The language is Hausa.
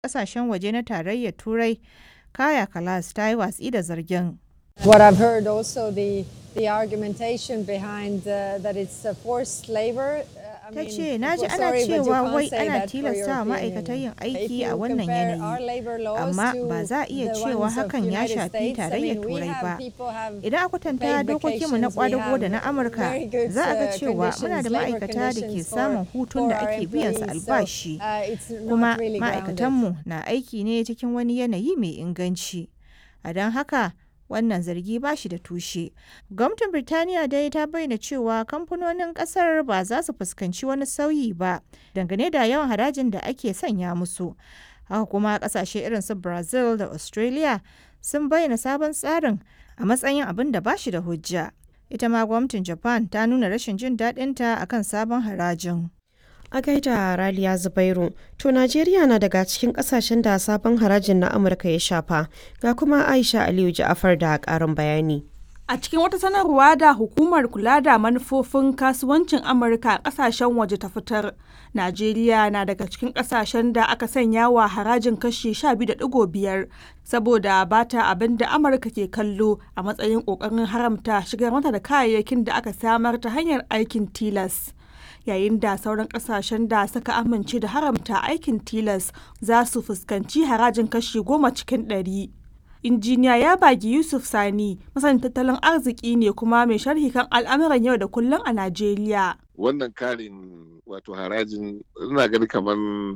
ƙasashen waje na Tarayyar Turai Kaja Kallas ta yi watsi da zargin. What I've heard also the the argumentation behind uh, that it's uh, forced labor. Uh, I Ta mean, ce, na ji ana sorry, but you cewa can't wai say ana that for tilasta wa European ma'aikatan yin Union. If aiki you a wannan compare our yanayi. labor laws Amma to ba za a iya the cewa ones of hakan ya United shafi States, I Tarayyar mean, we Turai have ba. people have Idan aka kwatanta paid dokokinmu na vacations, we kwadago da na have Amurka, very good, za a ga uh, cewa muna da conditions, labor ma'aikata da ke conditions samun for- hutun da for our ake biyan su employees. So, albashi. uh, it's not Kuma really grounded. ma'aikatanmu na aiki ne cikin wani yanayi mai inganci. A don haka, wannan zargi ba shi da tushe. Gwamnatin Birtaniya dai ta bayyana cewa kamfanonin kasar ba za su fuskanci wani sauyi ba dangane da yawan harajin da ake sanya musu. Haka kuma kasashe irin su Brazil da Australia sun bayyana sabon tsarin a matsayin abin da ba shi da hujja. Ita ma gwamnatin Japan ta nuna rashin jin daɗinta akan sabon harajin. A gaida Raliya Zubairu, to Najeriya na daga cikin kasashen da sabon harajin na Amurka ya shafa, ga kuma Aisha Aliyu Ja'afar da ƙarin bayani. A cikin wata sanarwa da hukumar kula da manufofin kasuwancin Amurka a kasashen waje ta fitar, Najeriya na daga cikin kasashen da aka sanya wa harajin kashi 12.5 saboda ba ta abin da Amurka ke kallo a matsayin ƙoƙarin haramta shigar mata da kayayyakin da aka samar ta hanyar aikin tilas. Yayin da sauran kasashen da suka amince da haramta aikin tilas za su fuskanci harajin kashi goma cikin ɗari. injiniya ya bagi yusuf sani masanin tattalin arziki ne kuma mai sharhi kan al'amuran yau da kullum a najeriya wannan karin wato harajin ina gani kamar